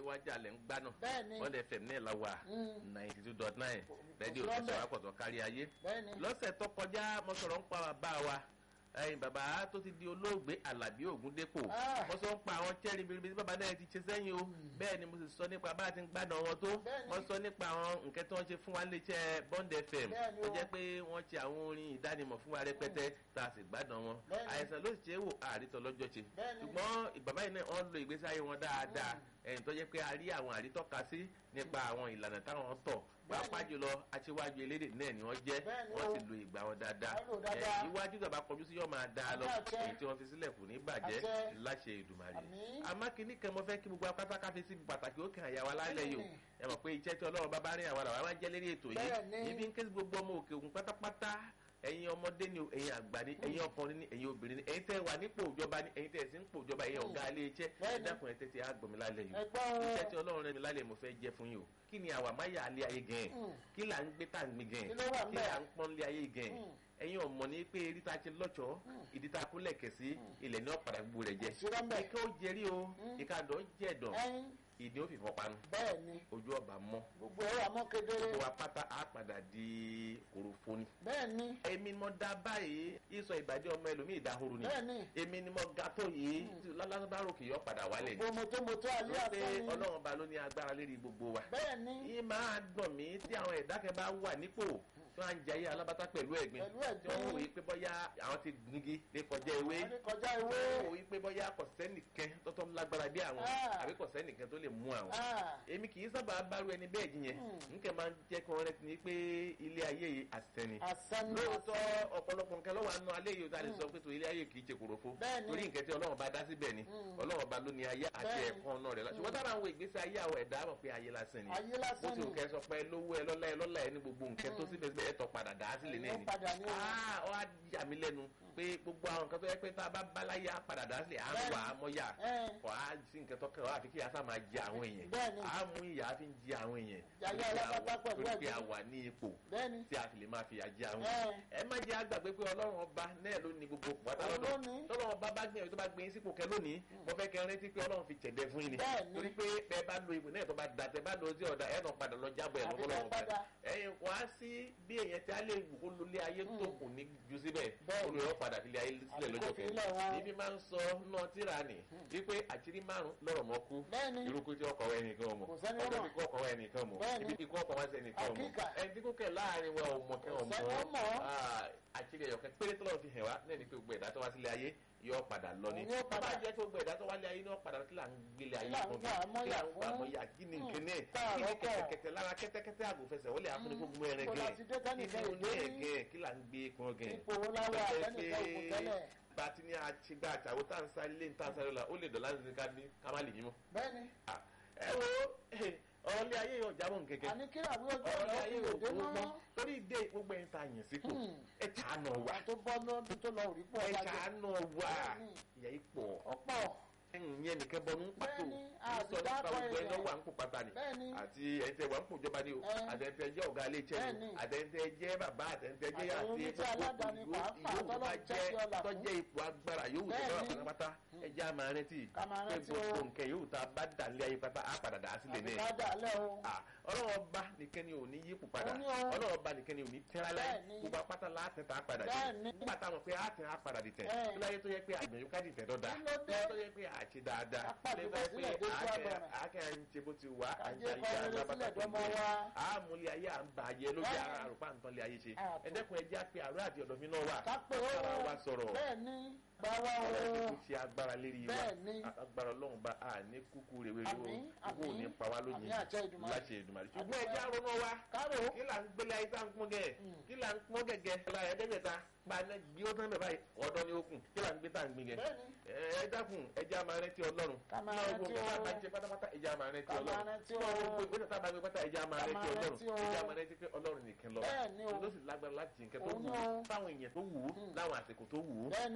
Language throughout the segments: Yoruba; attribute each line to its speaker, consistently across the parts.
Speaker 1: wájà lẹ̀ ń gbá náà
Speaker 2: Bẹ́ẹ̀ni.
Speaker 1: wọ́n lè fẹ̀ ní ẹ̀la wà
Speaker 2: Mm.
Speaker 1: ninety two dot nine rẹ́díò
Speaker 2: sí lọ́bẹ̀.
Speaker 1: tẹ̀sán àpọ̀tọ̀ kárí ayé
Speaker 2: bẹ́ẹ̀ni
Speaker 1: lọ́sẹ̀ tó kọjá mo sọ̀rọ̀ ń pa bàbá wa ẹyin bàbá tó ti di olóògbé alábí ògúndépò
Speaker 2: Ah.
Speaker 1: mo sọ ń pa àwọn chẹ́rì biribi tí bàbá náà ti ṣe sẹ́yìn o bẹ́ẹ̀ ni mo sì sọ nípa bá a ti ń gbádùn wọn tó
Speaker 2: Bẹ́ẹ̀ni.
Speaker 1: mo sọ nípa àwọn nǹkan tí wọ́n ṣe fún wa léṣẹ́ bond fm
Speaker 2: Bẹ́ẹ̀ni
Speaker 1: tó
Speaker 2: o.
Speaker 1: jẹ́ pé wọ́n ṣe àwọn orin ìdánimọ̀ fún wa rẹpẹtẹ tá a sì gbádùn wọn
Speaker 2: Bẹ́ẹ̀ni.
Speaker 1: àìsàn ló sì ṣe é wò àrítọ́ lọ́jọ́ ṣe
Speaker 2: Bẹ́ẹ̀ni.
Speaker 1: ṣùgbọ́n bàbá yìí náà wọ́n lo ìgbésí ayé wọn dáadáa ẹ̀yìn tó jẹ́ pé a rí àwọn àrítọ́ka sí nípa àwọn ìlànà táwọn tọ̀ pàápàá jùlọ aṣíwájú elédè náà ni wọ́n jẹ́
Speaker 2: Bẹ́ẹ̀ni
Speaker 1: wọ́n
Speaker 2: o.
Speaker 1: sì lo ìgbà wọn dáadáa
Speaker 2: Wọ́n lò dáadáa.
Speaker 1: ẹ̀, iwájú tàbá kọjú sí yóò máa dáa lọ
Speaker 2: Àmín àṣẹ.
Speaker 1: èyí tí wọ́n fi sílẹ̀ kù ní bàjẹ́
Speaker 2: Àṣẹ.
Speaker 1: láṣẹ ìdùmarè
Speaker 2: Àmín.
Speaker 1: àmọ́ kínní kan mo fẹ́ kí gbogbo apáta káfí sí pàtàkì ó kàn àyàwó alálẹ̀ yìí o
Speaker 2: Bẹ́ẹ̀ni.
Speaker 1: ẹ mọ̀ pé iṣẹ́ tí ọlọ́run bá bá rìn àwọn àwọn máa jẹ́ lérí ètò yìí
Speaker 2: Bẹ́ẹ̀ni.
Speaker 1: ibi ń ké sí gbogbo ọmọ òkè òkun pátápátá ẹ̀yin ọmọdé ni o ẹ̀yin àgbà ni ẹ̀yin ọkùnrin ni ẹ̀yin obìnrin ni ẹ̀yin tẹ́ wà nípò ìjọba ni ẹ̀yin tẹ́ sí nípò ìjọba ẹ̀yin ọ̀gá ilé iṣẹ́ ẹ
Speaker 2: Bẹ́ẹ̀ni.
Speaker 1: dákun ẹ tẹ́tí àgbọ̀mí lálẹ́ yìí
Speaker 2: ẹgbọ́n
Speaker 1: iṣẹ́ tí ọlọ́run rẹ̀ mi lálẹ́ mo fẹ́ jẹ́ fún yìí o kí ni àwa máyà alẹ́ ayé gan
Speaker 2: Mm.
Speaker 1: kí là ń gbé tá à ń gbé gan
Speaker 2: Kí ló wà
Speaker 1: kí
Speaker 2: ńbẹ̀?
Speaker 1: là ń pọ́n lé ayé gan
Speaker 2: Mm.
Speaker 1: ẹ̀yin ọmọ ní pé eré tá a ti lọ́jọ́ ìdí tá a kú lẹ̀kẹ̀ sí ilẹ̀ ní ọ̀padà gbogbo rẹ̀ jẹ́
Speaker 2: Ìṣúra ńbẹ̀.
Speaker 1: ìkẹ́ ó jẹrí o ìkàdọ̀ jẹ̀dọ̀
Speaker 2: ẹyin
Speaker 1: ìdí ó fìfọ́ panu
Speaker 2: bẹ́ẹ̀ni
Speaker 1: ojú ọba mọ́
Speaker 2: gbogbo ẹ̀rọ àmọ́ kedere
Speaker 1: gbogbo wa pátá á padà di korofo ni.
Speaker 2: bẹ́ẹ̀ni
Speaker 1: èmi ni mo dá báyìí ìsọ ìbàdí ọmọ ẹlòmíì ìdáhoro ni
Speaker 2: bẹ́ẹ̀ni
Speaker 1: èmi ni mo ga tó yìí lálásàbárò kì í yọ padà wálẹ̀
Speaker 2: gbogbo mọ́tòmọ́tò alẹ́
Speaker 1: wọ́n pé
Speaker 2: àtọ́ ni
Speaker 1: ọlọ́run ba ló ní agbára lérí gbogbo wa
Speaker 2: bẹ́ẹ̀ni
Speaker 1: yìí máa gbọ̀n mí tí àwọn ẹ̀dá kan bá wà nípò tí wọ́n á ń jayé alábátá pẹ̀lú ẹ̀gbin
Speaker 2: Pẹ̀lú ẹ̀gbin.
Speaker 1: tí wọ́n wòye pé bọ́yá àwọn ti gungi lè kọjá ewé
Speaker 2: wọ́n ní kọjá
Speaker 1: tí
Speaker 2: ewé
Speaker 1: wọ́n wòye pé bọ́yá kò sẹ́nìkan tọ́tọ́ lágbára bí àwọn
Speaker 2: Ah.
Speaker 1: àbí kò sẹ́nìkan tó lè mú àwọn
Speaker 2: Ah,
Speaker 1: èmi kì í sábà bárú ẹni bẹ́ẹ̀ jiyàn nkẹ́ máa ń jẹ́ kí wọ́n rẹ́ ti ní pé ilé ayé yìí àsẹ́ni
Speaker 2: àsánì
Speaker 1: lóòótọ́ ọ̀pọ̀lọpọ̀ nǹkan lọ́wọ́ àánú alẹ́ yìí ó ta lè sọ pé tó ilé ayé kì í ṣe kòròfo
Speaker 2: Bẹ́ẹ̀ni.
Speaker 1: torí nǹkan tí ọlọ́run bá dá síbẹ̀ ni ọlọ́run bá ló ní ayé àti
Speaker 2: Bẹ́ẹ̀ni.
Speaker 1: ẹ̀kọ́ náà rẹ̀ la ṣùgbọ́n tára àwọn ìgbésí ayé àwọn ẹ̀dá mọ̀ pé ayé lásán ni
Speaker 2: ayé
Speaker 1: bó
Speaker 2: lásán
Speaker 1: ti
Speaker 2: ni
Speaker 1: wù kẹ́ sọ pé lówó ẹ lọ́lá ẹ lọ́lá ẹ ní gbogbo nǹkan tó síbẹ̀ síbẹ̀ ẹ̀ tọ́ padà dá sílẹ̀ náà
Speaker 2: Ẹ̀yọ́
Speaker 1: ni
Speaker 2: padà ní o.
Speaker 1: Ah, ó á yà mí lẹ́nu pé gbogbo àwọn nǹkan tó yẹ pé tá a bá báláyé á padà dá sílẹ̀ á ń wà á mọ́yà
Speaker 2: Ẹ̀.
Speaker 1: kò á sí nǹkan tó kẹ́wàá àfi kí yàtọ̀ máa jẹ àwọn èèyàn
Speaker 2: Bẹ́ẹ̀ni.
Speaker 1: á mú ìyá fi ń jẹ àwọn èèyàn
Speaker 2: Yàyà
Speaker 1: torí pé a
Speaker 2: alápatà
Speaker 1: wà-
Speaker 2: pẹ̀lú
Speaker 1: torí pé a
Speaker 2: ẹ̀gbin.
Speaker 1: wà ní ipò
Speaker 2: bẹ́ẹ̀ni
Speaker 1: tí a fi lè máa fi àjẹ àwọn
Speaker 2: Ẹ̀.
Speaker 1: ẹ má jẹ́ àgbàgbé pé ọlọ́run ọba náà ló ní gbogbo pàtà
Speaker 2: Òun
Speaker 1: lọ́dọ̀
Speaker 2: ló ní.
Speaker 1: tọ́lọ́run ọba bá gbìyànjú tó bá gbé yín sípò kẹ lónìí mo fẹ́ kẹ́ rántí pé ọlọ́run fi tẹ̀dẹ̀ fún yín ni
Speaker 2: Bẹ́ẹ̀ni.
Speaker 1: torí pé bẹ́ẹ̀ bá lo ipò náà tó bá da tẹ bá lo sí ọ̀dà ẹ̀ náà padà lọ jábọ̀ ẹ̀
Speaker 2: Àbí
Speaker 1: lọ́wọ́
Speaker 2: bẹ́ẹ̀ padà.
Speaker 1: ẹ̀yin wá sí bí èèyàn tí a lè wù kó lólé ayé tó kù ní ju síbẹ̀
Speaker 2: Bẹ́ẹ̀ni.
Speaker 1: olùyọ̀ padà fi lé ayé sílẹ̀
Speaker 2: Àbí
Speaker 1: lọ́jọ́
Speaker 2: kó fi
Speaker 1: kẹ́yìn
Speaker 2: lẹ̀ wọn.
Speaker 1: níbi máa ń sọ náà tíra nì wípé àṣírí márùn lọ́rọ̀ mọ́ kú
Speaker 2: Bẹ́ẹ̀ni.
Speaker 1: irúkú tí ọkọ̀ wẹ̀ nìkan mọ̀
Speaker 2: Kò sẹ́ni ó
Speaker 1: ọjọ́
Speaker 2: mọ̀.
Speaker 1: tí kò ọkọ̀ wẹ̀ nìkan mọ̀
Speaker 2: Bẹ́ẹ̀ni.
Speaker 1: ibi tí kò ọkọ̀ wẹ̀ sẹ́ nìkan mọ̀
Speaker 2: Àkíkà.
Speaker 1: ẹni tí kò kẹ̀ láàrin wa ò mọ̀ kẹ́ ọ̀
Speaker 2: Kò sẹ́ni ó mọ̀.
Speaker 1: Ah, àṣírí ẹ̀yọ̀kẹ́ péré tó lọ́wọ́ fi hẹ̀ wá náà ni pé gbogbo ẹ̀dá tó wá sílé ayé yóò padà lọ ni
Speaker 2: Òun yóò
Speaker 1: tó bá
Speaker 2: padà.
Speaker 1: jẹ́ pé gbogbo ẹ̀dá tó wá lé ayé yóò padà kí là ń gbélé ayé
Speaker 2: Kí là ń
Speaker 1: fún
Speaker 2: gbà
Speaker 1: mi kí
Speaker 2: mọ́yà
Speaker 1: là ń gbà
Speaker 2: fún?
Speaker 1: mọ́yà kí ni
Speaker 2: Hmm.
Speaker 1: nkíní
Speaker 2: Tá
Speaker 1: kí ni
Speaker 2: àrọ́kọ̀.
Speaker 1: kẹ̀tẹ̀kẹ̀tẹ̀ lára kẹ́tẹ́kẹ́tẹ́ àgùnfẹsẹ̀ wọlé àfúnifógun ẹ̀rẹ̀
Speaker 2: Kò
Speaker 1: gẹ̀
Speaker 2: láti dé tẹ́nì
Speaker 1: kí
Speaker 2: kan
Speaker 1: ni
Speaker 2: ò
Speaker 1: oní
Speaker 2: dé rí.
Speaker 1: ẹ̀gẹ̀ kí là ń gbé kan gẹ̀
Speaker 2: ipò wo láwọ àtẹnìkan òkú tẹ́lẹ̀
Speaker 1: bàtí ní àtìgbà àtàwọn tá à ń sáré lé ní tá à ń sáré la ó lè dọ̀lá ní ká ní ká má lè yín mọ́.
Speaker 2: bẹ́ẹ̀ni
Speaker 1: Ah, ẹ wo ọ̀rọ̀ ilé ayé yóò jábọ̀ nkẹ́kẹ́
Speaker 2: àní kí àbúrò tó
Speaker 1: ọ̀rọ̀ ilé
Speaker 2: lọ
Speaker 1: ayé
Speaker 2: sí
Speaker 1: yóò
Speaker 2: òde
Speaker 1: gbogbo
Speaker 2: mọ́
Speaker 1: torí ìdè gbogbo ẹ̀yin tá a yàn sípò
Speaker 2: Hmm.
Speaker 1: ẹ ṣàánú wa
Speaker 2: wà tó bọ́ lọ́dún tó lọ òrí pọ̀
Speaker 1: ẹ
Speaker 2: wájú
Speaker 1: ṣàánú wa
Speaker 2: Bẹ́ẹ̀ni.
Speaker 1: ìyá yìí pọ̀
Speaker 2: ọ̀pọ̀
Speaker 1: ìyẹn nìkan bọ̀ ní pàtó
Speaker 2: Bẹ́ẹ̀ni,
Speaker 1: sọ nípa
Speaker 2: àdìdákọ̀
Speaker 1: gbogbo ẹni
Speaker 2: èèyàn.
Speaker 1: wà ń kó pátá ni
Speaker 2: Bẹ́ẹ̀ni.
Speaker 1: àti ẹ̀ńtẹ̀ wà ń kó ìjọba ni o
Speaker 2: Ẹ.
Speaker 1: àtẹ̀ńtẹ̀ jẹ́ ọ̀gá ilé iṣẹ́ ni
Speaker 2: Bẹ́ẹ̀ni.
Speaker 1: o àtẹ̀ńtẹ̀ jẹ́ bàbá àtẹ̀ńtẹ̀ jẹ́
Speaker 2: Àtàwọn
Speaker 1: àti
Speaker 2: oníṣẹ́ aládàáni pàápàá
Speaker 1: yóò bá
Speaker 2: tọ́lọ́
Speaker 1: jẹ́
Speaker 2: jẹ́ ọlà fún.
Speaker 1: tọ́jẹ́ ipò agbára yóò tó bá
Speaker 2: Bẹ́ẹ̀ni.
Speaker 1: pátápátá ẹjẹ́ àmà rántí
Speaker 2: Ká máa
Speaker 1: pé
Speaker 2: rántí
Speaker 1: gbogbo
Speaker 2: o.
Speaker 1: nǹkan yóò tá a bá dà lé ayé pátá á padà dà á sílẹ̀
Speaker 2: àbí
Speaker 1: náà
Speaker 2: ká dà lẹ́ o
Speaker 1: Ah, ọlọ́run ọba nìkan ni ò ní yípo padà
Speaker 2: Ó ní o.
Speaker 1: ọlọ́run ọba nìkan ni ò ní tẹ́ra láyé
Speaker 2: Bẹ́ẹ̀ni.
Speaker 1: gbogbo apáta láàtẹ̀ tá a padà dé
Speaker 2: Bẹ́ẹ̀ni.
Speaker 1: nígbà táwọn pé àtẹ̀ á padà dì tẹ̀
Speaker 2: Ẹ̀.
Speaker 1: tó láyé tó yẹ pé àgbẹ̀yìn ká dì tẹ̀ dọ́dà
Speaker 2: Kí ló dé?
Speaker 1: tó yẹ pé àṣẹ dáadáa
Speaker 2: Apá
Speaker 1: tó yẹ
Speaker 2: àdúgbò sílẹ̀
Speaker 1: pé
Speaker 2: dé sí
Speaker 1: àákẹ́
Speaker 2: àgbọ̀nràn.
Speaker 1: àákẹ́ à ń ṣe bó ti wà à ń
Speaker 2: Kàjẹ́
Speaker 1: ṣe
Speaker 2: kọ́
Speaker 1: ayé
Speaker 2: eré
Speaker 1: alábàtà
Speaker 2: sílẹ̀ dọ́mọ wa.
Speaker 1: àmúlẹ̀ ayé à ń bà ayé lójú
Speaker 2: Bẹ́ẹ̀ni.
Speaker 1: ara àrùpá nǹkan lé ayé ṣe
Speaker 2: Ah, tó.
Speaker 1: ẹ̀dẹ́kun ẹjẹ́ àpè àrò àti ọ̀dọ̀ mi náà wà
Speaker 2: ká pé ó
Speaker 1: bára wa sọ̀rọ̀
Speaker 2: bẹ́ẹ̀ni bá wa
Speaker 1: ọlọ́run
Speaker 2: o
Speaker 1: kò ṣe agbára lérí wa
Speaker 2: Bẹ́ẹ̀ni.
Speaker 1: agbára ọlọ́run bá a ní kúkú rèé wéwé
Speaker 2: Àmín,
Speaker 1: o kúkú ò ní
Speaker 2: àmín.
Speaker 1: pa wá lónìí
Speaker 2: Àmín àṣẹ Èdùmàrè.
Speaker 1: láṣẹ Èdùmàrè ṣùgbọ́n
Speaker 2: Àdúpẹ́.
Speaker 1: ẹjẹ́ àrùn náà wá
Speaker 2: kárò
Speaker 1: kí là ń gbélé ayé tá à ń pọ́n gẹ̀ kí là ń pọ́n gẹ̀gẹ̀ la ẹ̀ẹ́dẹ́gbẹ̀ta gba ẹ̀ gbé ó tán bẹ̀ báyìí ọ̀dọ́ ni ó kù kí là ń gbé tá à ń gbin gẹ̀
Speaker 2: bẹ́ẹ̀ni
Speaker 1: ẹ dákun ẹjẹ́ àmà rẹ ti ọlọ́run
Speaker 2: Ká máa
Speaker 1: náà
Speaker 2: rántí
Speaker 1: gbogbo
Speaker 2: o.
Speaker 1: tá a bá jẹ pátápátá ẹjẹ́ àmà rẹ ti
Speaker 2: Ká máa
Speaker 1: ọlọ́run
Speaker 2: rántí o.
Speaker 1: náà gbogbo ìgbésẹ̀ tá a bá gbé pátá ẹjẹ́ àmà
Speaker 2: Ká
Speaker 1: rẹ ti
Speaker 2: máa
Speaker 1: ọlọ́run
Speaker 2: rántí o.
Speaker 1: ẹjẹ́ àmà rẹ ti pé ọlọ́run nìkan lọ
Speaker 2: Bẹ́ẹ̀ni o.
Speaker 1: ló sì lágbára láti nǹkan tó
Speaker 2: Òun
Speaker 1: wù
Speaker 2: ni
Speaker 1: ú
Speaker 2: o.
Speaker 1: fáwọn èèyàn tó wù ú láwọn àsìkò tó wù ú
Speaker 2: Bẹ́ẹ̀ni.
Speaker 1: kí ló dé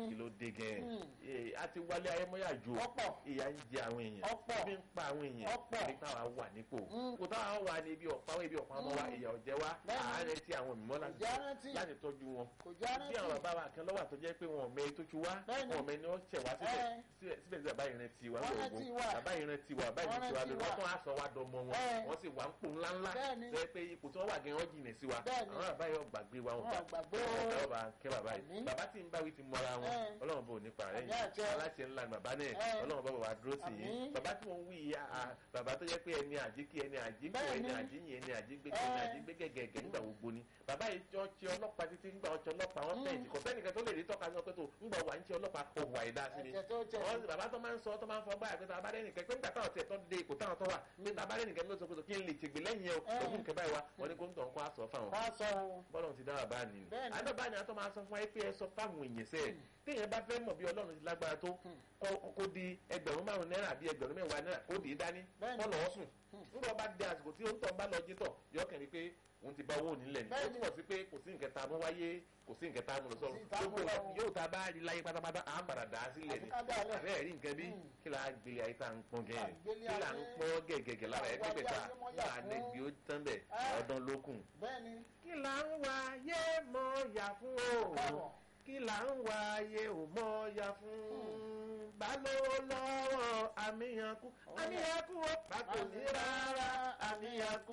Speaker 1: le gẹ̀
Speaker 2: Mm.
Speaker 1: ẹ́ a ti wálé ayémọ́yà jù
Speaker 2: Ọ̀pọ̀.
Speaker 1: ìyà ń jẹ àwọn èèyàn
Speaker 2: Ọ̀pọ̀.
Speaker 1: ibi ń pa àwọn èèyàn
Speaker 2: Ọ̀pọ̀.
Speaker 1: nípa wa wà nípò
Speaker 2: Mm.
Speaker 1: kò táwọn wà ní ibi ọ̀pá ibi ọ̀pá ọmọ wa
Speaker 2: Mm.
Speaker 1: ìyà ọ̀jẹ̀ wa
Speaker 2: Bẹ́ẹ̀ni.
Speaker 1: àárẹ̀ tí àwọn mìíràn láti
Speaker 2: Kò já rántí.
Speaker 1: láti tọ́jú wọn
Speaker 2: kò já
Speaker 1: bí àwọn
Speaker 2: rántí.
Speaker 1: bàbá wa kan lọ́wọ́ àtọ́jẹ́ pé wọn ò mẹ tó ti wá
Speaker 2: Bẹ́ẹ̀ni.
Speaker 1: wọn ò mẹ ni wọ́n ṣẹ̀ wá síbẹ̀
Speaker 2: Ẹ́.
Speaker 1: síbẹ̀ síbẹ̀ sí bàbá ìrìn tiwa
Speaker 2: Wọ́n
Speaker 1: lóògùn
Speaker 2: rántí wa.
Speaker 1: bàbá ìrìn tiwa bàbá ìrìn
Speaker 2: Wọ́n
Speaker 1: tiwa
Speaker 2: rántí
Speaker 1: lóògùn
Speaker 2: wa.
Speaker 1: wọ́n tún á sọ wá dọmọ wọn
Speaker 2: Ẹ́.
Speaker 1: wọ́n sì wá ń pò ńláńlá
Speaker 2: Bẹ́ẹ̀ni.
Speaker 1: tó yẹ pé ipò tí wọ́n wà gan wọ́n jìnà sí wa
Speaker 2: Bẹ́ẹ̀ni.
Speaker 1: àwọn bàbá yóò gbàgbé wa wọn
Speaker 2: Wọn ò gbàgbé o.
Speaker 1: wọn bá kẹ́ bàbá yìí
Speaker 2: Àmín.
Speaker 1: bàbá tí ń báwí ti mọ́ra wọn
Speaker 2: Ẹ́.
Speaker 1: ọlọ́run bò nípa rẹ̀
Speaker 2: Àmín àti
Speaker 1: yìí
Speaker 2: ẹ.
Speaker 1: aláṣẹ ńlá ni bàbá náà
Speaker 2: Ẹ́.
Speaker 1: ọlọ́run bá bàbá dúró sí yìí
Speaker 2: Àmín.
Speaker 1: bàbá tí wọ́n wí yìí àà bàbá tó yẹ pé ẹni àjíkí ẹni àjíkú
Speaker 2: Bẹ́ẹ̀ni.
Speaker 1: ẹni àjíyìn ẹni àjígbé
Speaker 2: Ẹ́.
Speaker 1: ẹni àjígbé gẹ̀gẹ̀gẹ̀ nígbà gbogbo ni bàbá yìí jọ ti ọlọ́pàá títí nígbà ọjọ́ ọlọ́pàá wọn
Speaker 2: Mm.
Speaker 1: fẹ̀yìntì kò sẹ́nìkan tó lè rí tọ́ka sọ pé tó ńgbà wà ń ṣe ọlọ́pàá òhùn àìdá sí ni
Speaker 2: ẹ̀jẹ̀ tó jẹ.
Speaker 1: wọ́n bàbá tó máa ń sọ tó máa ń fọ báyà pé tá a bá rẹ́nìkan pé nígbà táwọn tiẹ̀ tó dé ipò táwọn tó wà pé tá a bá rẹ́nìkan ló sọ pé tó kí n lè tègbè lẹ́yìn ẹ̀
Speaker 2: Ẹ́.
Speaker 1: ògùn kẹ́ báyìí wa wọ́n ní kó ń tọ̀ ń kó àsọ fáwọn
Speaker 2: wọ́n á sọ o.
Speaker 1: bọ́lọ̀ ti dára bá ní.
Speaker 2: Bẹ́ẹ̀ni.
Speaker 1: àdọ́bá ni a tó máa sọ fún wa pé ẹ sọ fáwọn èèyàn sẹ́ẹ̀ téèyàn bá fẹ́ mọ̀ bí ọlọ́run ti lágbára tó kó- kó di ẹgbẹ̀rún márùn náírà bí ẹgbẹ̀rún mẹ́wàá náírà kó dì í dání
Speaker 2: Bẹ́ẹ̀ni.
Speaker 1: kó lọ́ọ́ sùn. nígbà bá dé àsìkò tí ó ń tọ̀ ń bá lọ jí tọ̀ yọ kẹ́ni pé òun ti bá owó nílẹ̀ ni ó
Speaker 2: Bẹ́ẹ̀ni.
Speaker 1: túmọ̀ sí pé kò sí nǹkan tá a mú wáyé kò sí nǹkan tá a mú lọ
Speaker 2: Kò sí
Speaker 1: sọ́run
Speaker 2: ìta mú
Speaker 1: gbogbo
Speaker 2: lọ́run.
Speaker 1: yóò tá a bá rí láyé pátápátá à ń padà dà á sílẹ̀ ni
Speaker 2: Àfi ká dà á lẹ̀.
Speaker 1: àbẹ́ẹ̀ rí nǹkan bí
Speaker 2: Mm.
Speaker 1: kí la gbélé ayé tá à ń pọ́n gẹ̀
Speaker 2: Àgbélé
Speaker 1: kí la ń
Speaker 2: ayé.
Speaker 1: pọ́n gẹ̀gẹ̀gẹ̀ lára
Speaker 2: Àwọn
Speaker 1: ẹgbẹ́gbẹ̀ta
Speaker 2: ayé mọ́ yà
Speaker 1: láà
Speaker 2: fún.
Speaker 1: nẹ́gbẹ̀ẹ́ ó tán bẹ̀
Speaker 2: Ẹ́.
Speaker 1: ọdún lókùn
Speaker 2: bẹ́ẹ̀ni.
Speaker 1: kí là ń wá yé mọ yà fún o
Speaker 2: Káàbọ̀.
Speaker 1: kí là ń wá yé ò mọ yà fún balówó lọ́wọ́ àmìyànkú àmìyànkú ó pàtó ní rárá àmìyànkú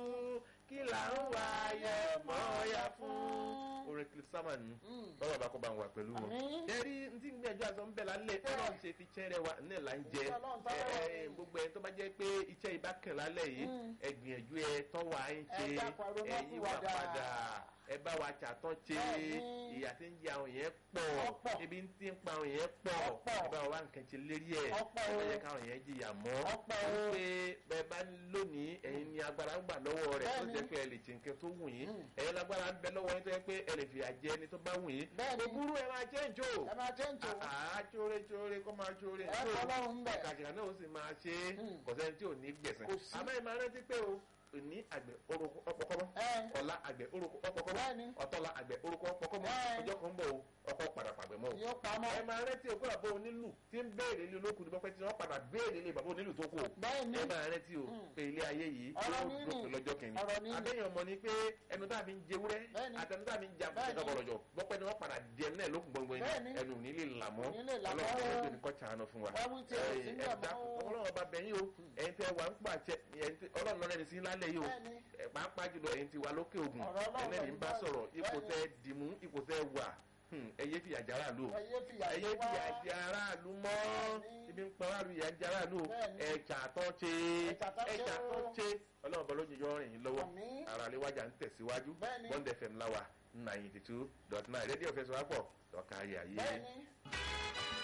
Speaker 1: kí là ń wá yé mọ yà fún. orin clip sama ni
Speaker 2: Mm.
Speaker 1: báwa bá kó bá ń wà pẹ̀lú wọn.
Speaker 2: Àmín.
Speaker 1: ẹ̀rí ntí ń gbìyànjú àzọ ń bẹ̀ lálẹ́ ọlọ́run ṣe fi chẹ́rẹ̀ wa ní ẹ̀ là ń jẹ
Speaker 2: Ọlọ́run
Speaker 1: ẹ
Speaker 2: tọ́wọ́
Speaker 1: ẹ
Speaker 2: sí.
Speaker 1: gbogbo ẹ̀ tó bá jẹ́ pé iṣẹ́ ibà kàn lálẹ́ yìí
Speaker 2: Mm.
Speaker 1: ẹ gbìyànjú ẹ tọ́wọ́ à ń ṣe
Speaker 2: Ẹ dákun, ẹ ronú
Speaker 1: ẹ̀yìn wà
Speaker 2: pìwàdà.
Speaker 1: padà ẹ bá wa ṣàtọ́ ṣe
Speaker 2: Bẹ́ẹ̀ni.
Speaker 1: ìyà tí ń jẹ àwọn yẹn pọ̀
Speaker 2: Ọ̀pọ̀.
Speaker 1: ibi tí ń pa àwọn yẹn pọ̀
Speaker 2: Ọ̀pọ̀.
Speaker 1: ẹ bá wa nǹkan ṣe lérí ẹ̀
Speaker 2: Ọ̀pọ̀
Speaker 1: ẹ
Speaker 2: o.
Speaker 1: má jẹ́ káwọn yẹn jìyà mọ́
Speaker 2: Ọ̀pọ̀ o.
Speaker 1: pé bẹ́ẹ̀ bá lónìí ẹ̀yin ni agbára ń gbà lọ́wọ́ rẹ̀ tó
Speaker 2: Bẹ́ẹ̀ni.
Speaker 1: jẹ́ pé ẹ lè ṣe nǹkan tó wù yín
Speaker 2: Mm.
Speaker 1: ẹ̀yin lágbára ń bẹ lọ́wọ́ yín tó jẹ́ pé ẹ lè fìyà jẹ ẹni tó bá wù yín
Speaker 2: Bẹ́ẹ̀ni.
Speaker 1: òbúrú ẹ máa jẹ́ ìjó
Speaker 2: ẹ máa jẹ́ ń tò.
Speaker 1: àá jóore jóore kó máa jóore
Speaker 2: Ẹ kọ́ lọ́rùn ń bẹ̀.
Speaker 1: kàkàkà náà ó sì máa ṣe é
Speaker 2: Hmm.
Speaker 1: kò sẹ́ni tí ò ní gbẹ̀sẹ̀
Speaker 2: Kò sí.
Speaker 1: àmọ́ ẹ máa rántí pé o ní àgbẹ̀ orúkọ ọpọkọmọ
Speaker 2: Ẹ.
Speaker 1: ọ̀la àgbẹ̀ orúkọ ọpọkọmọ
Speaker 2: Bẹ́ẹ̀ni.
Speaker 1: ọ̀tọ̀la àgbẹ̀ orúkọ ọpọkọmọ
Speaker 2: Ẹ.
Speaker 1: ọjọ́ kan ń bọ̀ o ọkọ̀ padà pàgbẹ́ mọ́ o
Speaker 2: yóò pamọ́.
Speaker 1: ẹ máa rántí o kódà bó onílù tí ń béèrè ilé olókùn nípa pé tí wọ́n padà béèrè ilé bàbá onílù tó kù o
Speaker 2: Bẹ́ẹ̀ni.
Speaker 1: ẹ máa rántí o
Speaker 2: Hmm.
Speaker 1: pé ilé ayé yìí
Speaker 2: Ọ̀rọ̀
Speaker 1: yóò
Speaker 2: nínú.
Speaker 1: dópin lọ́jọ́ kìíní
Speaker 2: Ọ̀rọ̀ nínú.
Speaker 1: àbẹ́yẹn ọmọ ni pé ẹnu tá a fi ń jewúrẹ́
Speaker 2: Bẹ́ẹ̀ni.
Speaker 1: àtẹnu tá a fi ń jà
Speaker 2: Bẹ́ẹ̀ni.
Speaker 1: bọ̀rọ̀jọ̀ bọ́pẹ́ ni wọ́n padà jẹ náà lókun gbọ̀ngbọ̀n
Speaker 2: Bẹ́ẹ̀ni.
Speaker 1: ẹnu ní lè là mọ́
Speaker 2: Ní lè là mọ́.
Speaker 1: ọlọ́run tó ní kọ́ ṣàánú fún wa
Speaker 2: Wá wí tí ẹ sì ń bẹ̀ mọ́.
Speaker 1: ọlọ́run ọba bẹ̀yìn o ẹ̀yin tẹ wà ń pàṣẹ ẹ̀yin tẹ ọlọ́run lọ́rẹ́ ní sí lálẹ́ yìí o
Speaker 2: Bẹ́ẹ̀ni.
Speaker 1: ẹ̀ pàápàá jùlọ ẹ̀yin ti wà lókè ògùn
Speaker 2: Ọ̀rọ̀ Ọlọ́run
Speaker 1: ẹlẹ́ni ń bá
Speaker 2: bẹ́ẹ̀
Speaker 1: sọ̀rọ̀ ipò
Speaker 2: bẹ́ẹ̀ni.
Speaker 1: tẹ dìmú ipò tẹ wà hmm, ẹ yé fìyà jẹ aráàlú o
Speaker 2: ẹ yé fìyà
Speaker 1: ẹ yé
Speaker 2: jẹ wá.
Speaker 1: fìyà jẹ aráàlú mọ́
Speaker 2: Bẹ́ẹ̀ni.
Speaker 1: ibi ń pa aráàlú ìyà jẹ aráàlú o
Speaker 2: Bẹ́ẹ̀ni.
Speaker 1: ẹ ṣàtọ́ ṣe
Speaker 2: Ẹ ṣàtọ́
Speaker 1: ẹ
Speaker 2: ṣe
Speaker 1: ṣàtọ́
Speaker 2: o.
Speaker 1: ṣe ọlọ́run bọ́ lójú yọ rìn yín lọ́wọ́
Speaker 2: Àmín.
Speaker 1: ara lè wájà ń tẹ̀síwájú
Speaker 2: Bẹ́ẹ̀ni.
Speaker 1: bond fm láwa ninety two dot nine rédíò fẹsọ̀ wá pọ̀ tọ́ka ayé ayé.
Speaker 2: Bẹ́ẹ̀ni.